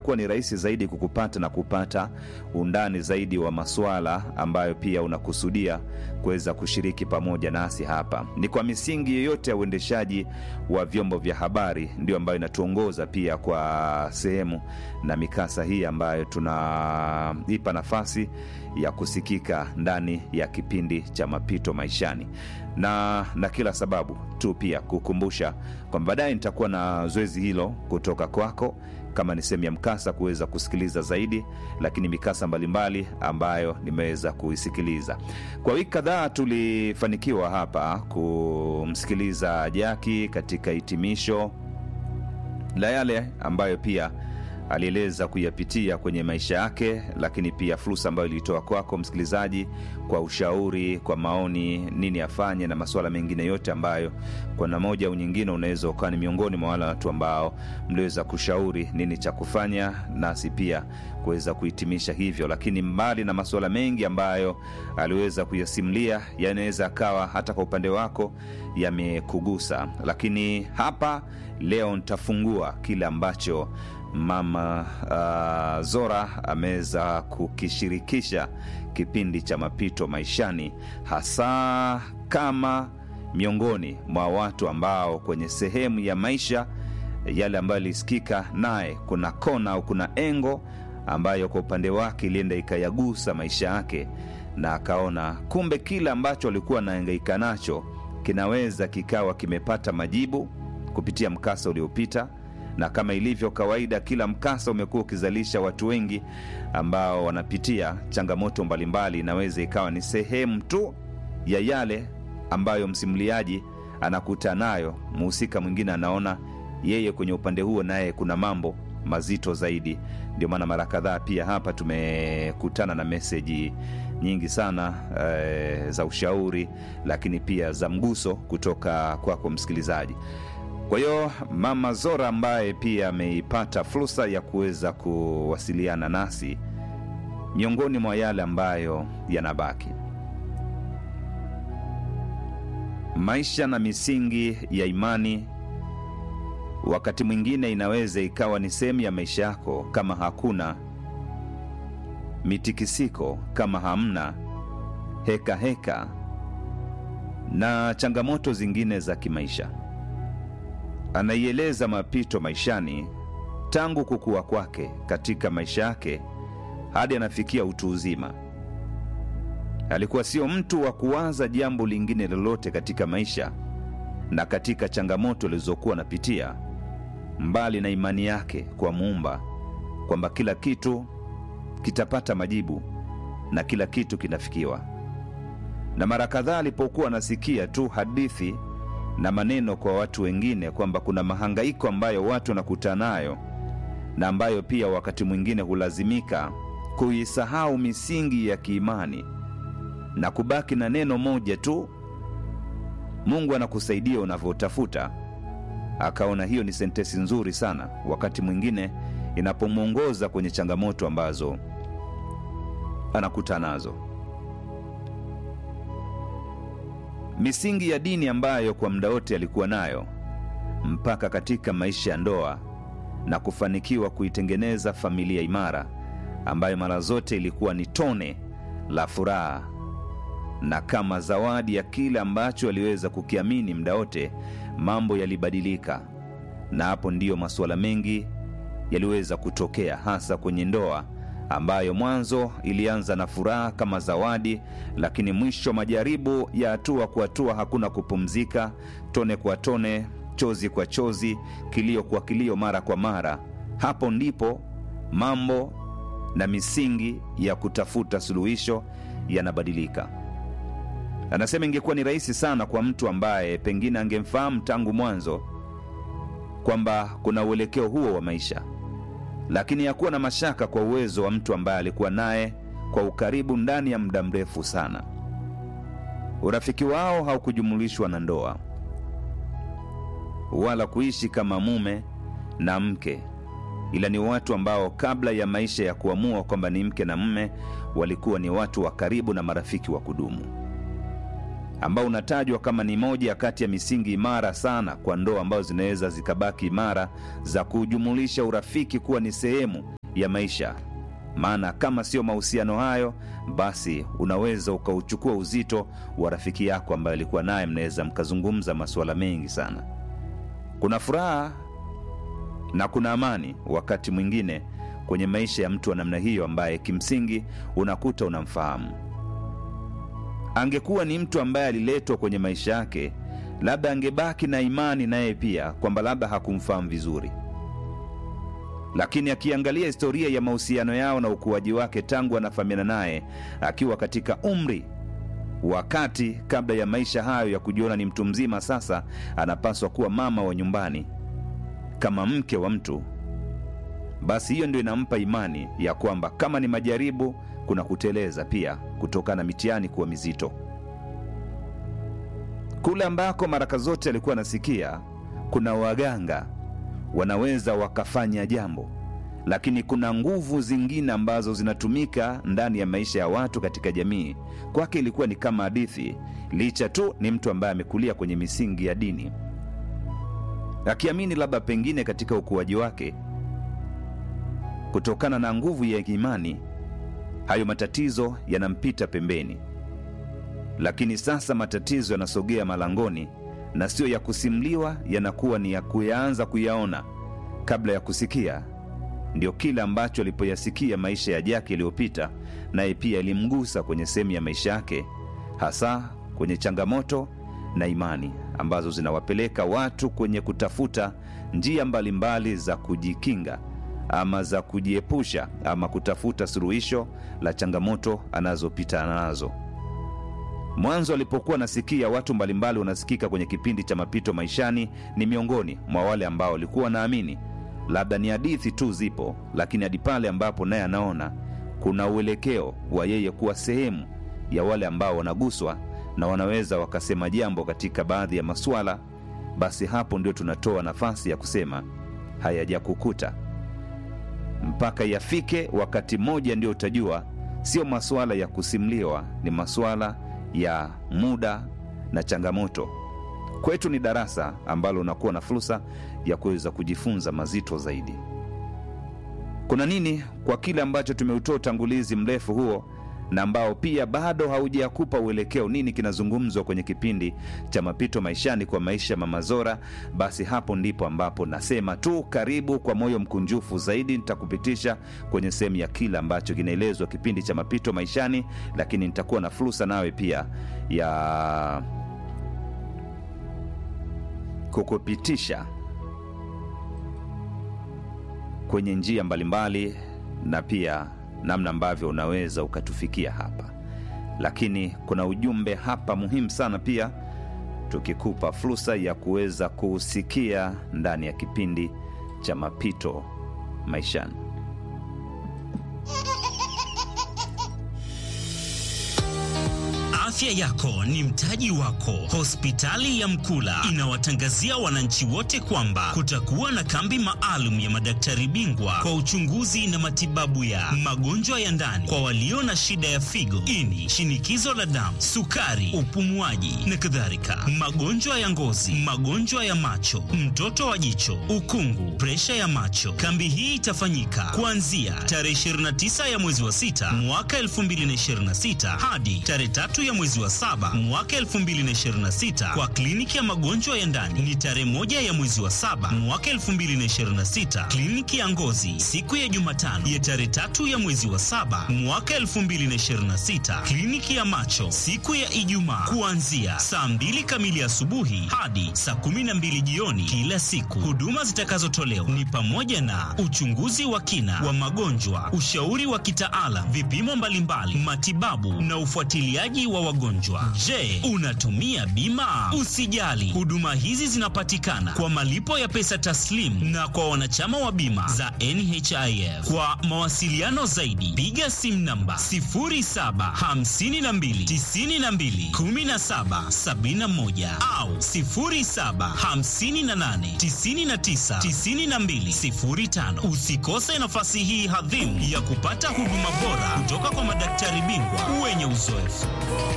itakuwa ni rahisi zaidi kukupata na kupata undani zaidi wa masuala ambayo pia unakusudia kuweza kushiriki pamoja nasi hapa. Ni kwa misingi yoyote ya uendeshaji wa vyombo vya habari ndio ambayo inatuongoza pia kwa sehemu na mikasa hii ambayo tunaipa nafasi ya kusikika ndani ya kipindi cha mapito maishani na na kila sababu tu pia kukumbusha kwamba baadaye nitakuwa na zoezi hilo kutoka kwako kama ni sehemu ya mkasa kuweza kusikiliza zaidi lakini mikasa mbalimbali ambayo nimeweza kuisikiliza kwa wiki kadhaa tulifanikiwa hapa kumsikiliza jaki katika hitimisho la yale ambayo pia alieleza kuyapitia kwenye maisha yake, lakini pia fursa ambayo ilitoa kwako msikilizaji, kwa ushauri, kwa maoni, nini afanye na masuala mengine yote ambayo kwa namna moja au nyingine unaweza ukawa ni miongoni mwa wale watu ambao mliweza kushauri nini cha kufanya, nasi pia kuweza kuhitimisha hivyo. Lakini mbali na masuala mengi ambayo aliweza kuyasimulia, yanaweza akawa hata kwa upande wako yamekugusa, lakini hapa leo nitafungua kile ambacho mama uh, Zora ameweza kukishirikisha kipindi cha mapito maishani, hasa kama miongoni mwa watu ambao kwenye sehemu ya maisha yale ambayo alisikika naye, kuna kona au kuna engo ambayo kwa upande wake ilienda ikayagusa maisha yake, na akaona kumbe kile ambacho alikuwa anahangaika nacho kinaweza kikawa kimepata majibu kupitia mkasa uliopita na kama ilivyo kawaida, kila mkasa umekuwa ukizalisha watu wengi ambao wanapitia changamoto mbalimbali. Inaweza ikawa ni sehemu tu ya yale ambayo msimuliaji anakuta nayo, mhusika mwingine anaona yeye kwenye upande huo naye kuna mambo mazito zaidi. Ndio maana mara kadhaa pia hapa tumekutana na meseji nyingi sana e, za ushauri, lakini pia za mguso kutoka kwako msikilizaji. Kwa hiyo mama Zora ambaye pia ameipata fursa ya kuweza kuwasiliana nasi, miongoni mwa yale ambayo yanabaki, maisha na misingi ya imani, wakati mwingine inaweza ikawa ni sehemu ya maisha yako, kama hakuna mitikisiko, kama hamna heka heka na changamoto zingine za kimaisha anaieleza mapito maishani tangu kukua kwake katika maisha yake hadi anafikia utu uzima. Alikuwa sio mtu wa kuwaza jambo lingine lolote katika maisha na katika changamoto alizokuwa anapitia, mbali na imani yake kwa Muumba kwamba kila kitu kitapata majibu na kila kitu kinafikiwa. Na mara kadhaa alipokuwa anasikia tu hadithi na maneno kwa watu wengine kwamba kuna mahangaiko ambayo watu wanakutana nayo na ambayo pia wakati mwingine hulazimika kuisahau misingi ya kiimani na kubaki na neno moja tu, Mungu anakusaidia unavyotafuta. Akaona hiyo ni sentesi nzuri sana, wakati mwingine inapomwongoza kwenye changamoto ambazo anakutana nazo. misingi ya dini ambayo kwa muda wote alikuwa nayo mpaka katika maisha ya ndoa na kufanikiwa kuitengeneza familia imara ambayo mara zote ilikuwa ni tone la furaha na kama zawadi ya kile ambacho aliweza kukiamini muda wote, mambo yalibadilika, na hapo ndiyo masuala mengi yaliweza kutokea, hasa kwenye ndoa ambayo mwanzo ilianza na furaha kama zawadi, lakini mwisho majaribu ya hatua kwa hatua, hakuna kupumzika, tone kwa tone, chozi kwa chozi, kilio kwa kilio, mara kwa mara. Hapo ndipo mambo na misingi ya kutafuta suluhisho yanabadilika. Anasema ingekuwa ni rahisi sana kwa mtu ambaye pengine angemfahamu tangu mwanzo kwamba kuna uelekeo huo wa maisha lakini hakuwa na mashaka kwa uwezo wa mtu ambaye alikuwa naye kwa ukaribu ndani ya muda mrefu sana. Urafiki wao haukujumulishwa na ndoa wala kuishi kama mume na mke, ila ni watu ambao kabla ya maisha ya kuamua kwamba ni mke na mume, walikuwa ni watu wa karibu na marafiki wa kudumu, ambao unatajwa kama ni moja kati ya misingi imara sana kwa ndoa ambazo zinaweza zikabaki imara za kujumulisha urafiki kuwa ni sehemu ya maisha maana kama sio mahusiano hayo basi unaweza ukauchukua uzito wa rafiki yako ambaye alikuwa naye mnaweza mkazungumza masuala mengi sana kuna furaha na kuna amani wakati mwingine kwenye maisha ya mtu wa namna hiyo ambaye kimsingi unakuta unamfahamu angekuwa ni mtu ambaye aliletwa kwenye maisha yake labda angebaki na imani naye pia kwamba labda hakumfahamu vizuri lakini akiangalia historia ya mahusiano yao na ukuaji wake tangu anafahamiana naye akiwa katika umri wakati kabla ya maisha hayo ya kujiona ni mtu mzima sasa anapaswa kuwa mama wa nyumbani kama mke wa mtu basi hiyo ndio inampa imani ya kwamba kama ni majaribu kuna kuteleza pia kutokana na mitihani kuwa mizito kule ambako maraka zote alikuwa anasikia kuna waganga wanaweza wakafanya jambo lakini kuna nguvu zingine ambazo zinatumika ndani ya maisha ya watu katika jamii kwake ilikuwa ni kama hadithi licha tu ni mtu ambaye amekulia kwenye misingi ya dini akiamini labda pengine katika ukuaji wake kutokana na nguvu ya imani hayo matatizo yanampita pembeni lakini sasa matatizo yanasogea malangoni na sio ya kusimliwa yanakuwa ni ya kuyaanza kuyaona kabla ya kusikia ndio kile ambacho alipoyasikia maisha ya jaki yaliyopita naye pia ilimgusa kwenye sehemu ya maisha yake hasa kwenye changamoto na imani ambazo zinawapeleka watu kwenye kutafuta njia mbalimbali za kujikinga ama za kujiepusha ama kutafuta suluhisho la changamoto anazopita nazo mwanzo alipokuwa nasikia watu mbalimbali wanasikika kwenye kipindi cha mapito maishani ni miongoni mwa wale ambao walikuwa wanaamini labda ni hadithi tu zipo lakini hadi pale ambapo naye anaona kuna uelekeo wa yeye kuwa sehemu ya wale ambao wanaguswa na wanaweza wakasema jambo katika baadhi ya masuala basi hapo ndio tunatoa nafasi ya kusema hayajakukuta mpaka yafike wakati mmoja ndio utajua sio masuala ya kusimliwa ni masuala ya muda na changamoto kwetu ni darasa ambalo unakuwa na fursa ya kuweza kujifunza mazito zaidi kuna nini kwa kile ambacho tumeutoa utangulizi mrefu huo na ambao pia bado haujakupa uelekeo nini kinazungumzwa kwenye kipindi cha mapito maishani kwa maisha mama zora basi hapo ndipo ambapo nasema tu karibu kwa moyo mkunjufu zaidi nitakupitisha kwenye sehemu ya kile ambacho kinaelezwa kipindi cha mapito maishani lakini nitakuwa na fursa nawe pia ya kukupitisha kwenye njia mbalimbali na pia namna ambavyo unaweza ukatufikia hapa lakini kuna ujumbe hapa muhimu sana pia tukikupa fursa ya kuweza kuusikia ndani ya kipindi cha mapito maishani Afya yako ni mtaji wako. Hospitali ya Mkula inawatangazia wananchi wote kwamba kutakuwa na kambi maalum ya madaktari bingwa kwa uchunguzi na matibabu ya magonjwa ya ndani kwa walio na shida ya figo, ini, shinikizo la damu, sukari, upumuaji na kadhalika, magonjwa ya ngozi, magonjwa ya macho, mtoto wa jicho, ukungu, presha ya macho. Kambi hii itafanyika kuanzia tarehe 29 ya mwezi wa 6 mwaka 2026 hadi tarehe tatu ya mwezi wa saba mwaka 2026 kwa kliniki ya magonjwa ya ndani ni tarehe moja ya mwezi wa saba mwaka 2026 kliniki ya ngozi siku ya jumatano ya tarehe tatu ya mwezi wa saba mwaka 2026 kliniki ya macho siku ya ijumaa kuanzia saa mbili kamili asubuhi hadi saa 12 jioni kila siku huduma zitakazotolewa ni pamoja na uchunguzi wa kina wa magonjwa ushauri wa kitaalam vipimo mbalimbali matibabu na ufuatiliaji wa wagonjwa. Je, unatumia bima? Usijali, huduma hizi zinapatikana kwa malipo ya pesa taslim na kwa wanachama wa bima za NHIF. Kwa mawasiliano zaidi, piga simu namba 0752921771 au 0758999205. Usikose nafasi hii hadhimu ya kupata huduma bora kutoka kwa madaktari bingwa wenye uzoefu.